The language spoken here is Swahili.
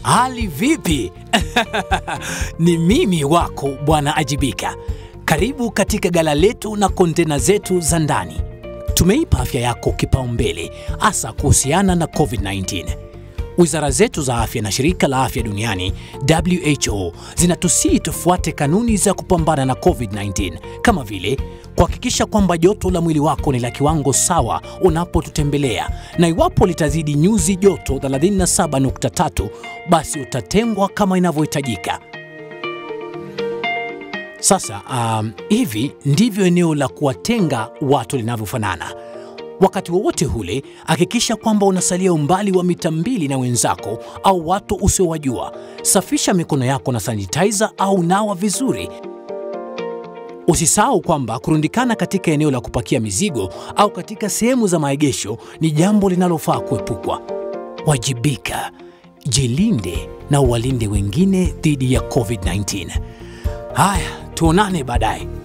Hali vipi? Ni mimi wako Bwana Ajibika. Karibu katika gala letu na kontena zetu za ndani. Tumeipa afya yako kipaumbele, hasa kuhusiana na COVID-19. Wizara zetu za afya na shirika la afya duniani WHO zinatusii tufuate kanuni za kupambana na COVID-19 kama vile kuhakikisha kwamba joto la mwili wako ni la kiwango sawa unapotutembelea, na iwapo litazidi nyuzi joto 37.3 basi utatengwa kama inavyohitajika. Sasa um, hivi ndivyo eneo la kuwatenga watu linavyofanana. Wakati wowote ule, hakikisha kwamba unasalia umbali wa mita mbili na wenzako au watu usiowajua. Safisha mikono yako na sanitizer au nawa vizuri. Usisahau kwamba kurundikana katika eneo la kupakia mizigo au katika sehemu za maegesho ni jambo linalofaa kuepukwa. Wajibika, jilinde na uwalinde wengine dhidi ya COVID-19. Haya, tuonane baadaye.